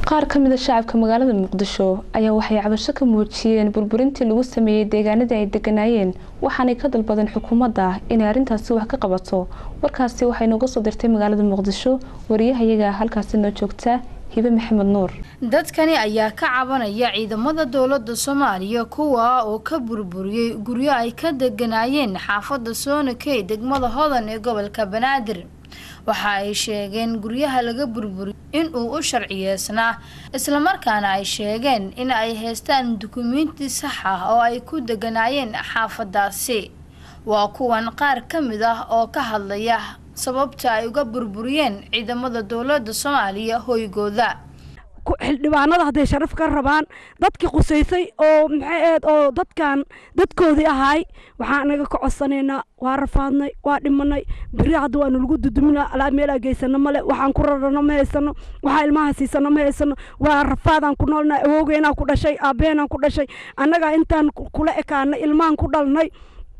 qaar ka mid a shacabka magaalada muqdisho ayaa waxay cabasho ka muujiyeen burburintii lagu sameeyey deegaanadii ay deganaayeen waxaanay ka dalbadeen xukuumadda inay arrintaasi wax ka qabato warkaasi waxay nooga soo dirtay magaalada muqdisho wariyahayaga halkaasi noo joogta hibe maxamed nuur dadkani ayaa ka cabanaya ciidamada dowladda soomaaliya kuwa oo ka burburiyey guryo ay ka deganaayeen xaafadda soonakey degmada hodan ee gobolka banaadir waxa ay sheegeen guryaha laga burburiyo in uu u sharciyeysnaa islamarkaana ay sheegeen in ay haystaan dukumiinti sax ah oo ay ku deganaayeen xaafadaasi waa kuwan qaar ka mid ah oo ka hadlaya sababta ay uga burburiyeen ciidamada dowladda soomaaliya hoygooda xildhibaanada hadday sharaf ka rabaan dadkii qusaysay oo maxay ahayd oo dadkan dadkoodii ahaay waxaan anaga ka codsanaynaa waa rafaadnay waa dhimanay beri hadda waanu lagu duduminaa alaa meelaa geysano male waxaan ku rarano ma haysano waxaa ilmaha siisano ma haysano waa rafaadaan ku noolnay awowgeenaan ku dhashay aabbaheenaan ku dhashay annagaa intaan kula ekaanay ilmahan ku dhalnay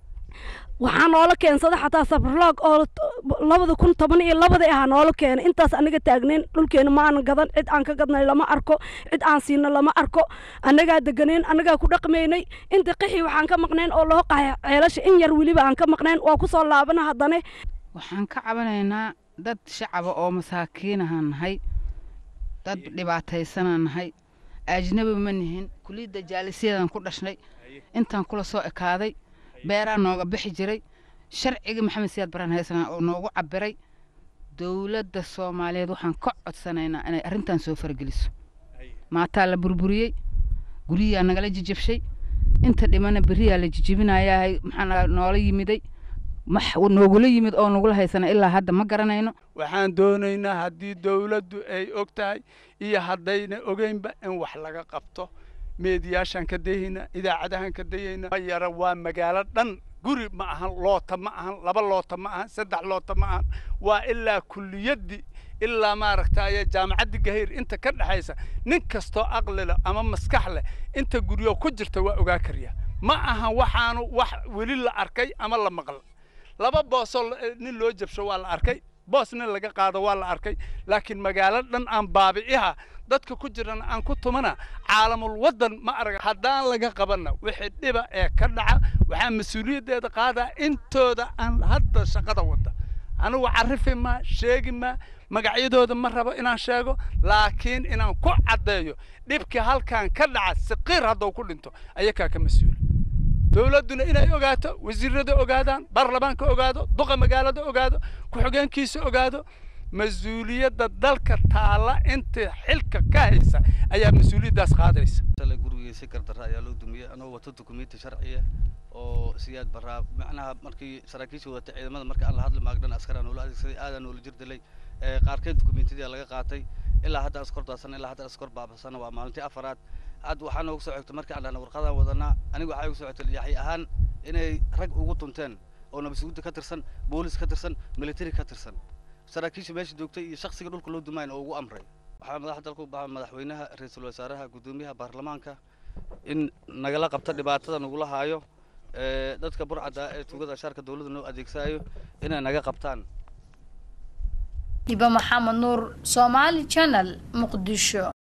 waxaa noola keensada xataa safarloog oo labada kun toban iyo labadii ahaa noola keenay intaas anaga taagnayn dhulkeena ma aanan gadan cid aan ka gadnay lama arko cid aan siino lama arko annagaa deganeyn annagaa ku dhaqmaynay inta qixii waxaan ka maqnayn oo loo qahay ceelasha in yar weliba aan ka maqnayn waa kusoo laabana haddane waxaan ka cabanaynaa dad shacaba oo masaakiinaha nahay dad dhibaataysana nahay ajnabi ma nihin kuliyadda jaalisyadan ku dhashnay intaan kula soo ekaaday beeraa nooga bixi jiray sharciga maxamed siyaad baraan haysanaa oo noogu cabiray dowladda soomaaliyeed waxaan ka codsanaynaa inay arrintan soo farageliso maataa la burburiyey guryiyaa nagala jijabshay inta dhimana beriyaa la jijibinayaa maxaa noola yimiday noogula yimid oo nagula haysana ilaa hadda ma garanayno waxaan doonaynaa haddii dowladdu ay og tahay iyo haddayna ogeynba in wax laga qabto meediyaashaan ka dayayna idaacadahaan ka dayayna ma yara waa magaalo dhan guri ma ahan loota ma ahan laba loota ma ahan saddex loota ma ahan waa ilaa kuliyaddii ilaa maaragtaaye jaamacaddii gahayr inta ka dhexaysa nin kastoo aqli leh ama maskax leh inta guryo ku jirta waa ogaa karyaa ma ahan waxaanu wax weli la arkay ama la maqla laba boosoo nin loo jabsho waa la arkay boos nin laga qaado waa la arkay laakiin magaalo dhan aan baabi'iha dadka ku jirana aan ku tumana caalamul waddan ma arag haddaan laga qabanna wixii dhiba ee ka dhaca waxaa mas-uuliyaddeeda qaadaa intooda aan hadda shaqada wadda anigu carifi maa sheegi maa magacyadooda ma rabo inaan sheego laakiin inaan ku caddeeyo dhibkii halkan ka dhaca siqiir hadduu ku dhinto ayakaa ka mas-uula dowladduna inay ogaato wasiirada ogaadaan baarlamaanka ogaado duqa magaalada ogaado ku-xigeenkiisa ogaado mas-uuliyadda dalka taalla inta xilka ka haysa ayaa mas-uuliyaddaas qaadaysa gurigiisa gardarra ayaa loo dumiyey anoo wato dukumiinti sharciya oo siyaad baraa macnaha markii saraakiisha wadatay ciidamada marka aan la hadli maagdhan askaraa noola adeegsaday aadaan noola jir dilay qaarkeed dukumiintidii laga qaatay ilaa hadda askor daadsan ilaa hadda askor baabasana waa maalintii afaraad hadda waxaa noogu soo xigtay markii aan dhahna warqadaan wadanaa aniga waxaa igu soo xigtay yaxay ahaan inay rag ugu tunteen oo nabadsuguudda ka tirsan boolis ka tirsan military ka tirsan saraakiisha meesha joogtay iyo shaksiga dhulka loo dumayn oo ugu amray waxaa madaxda dalku baxa madaxweynaha ra-iisul wasaaraha guddoomiyaha baarlamaanka in nagala qabta dhibaatada nagula haayo dadka burcadda ee tugada ashaarka dowladda noo adeegsaayo inay naga qabtaan hiba maxamed nuur somaali channel muqdisho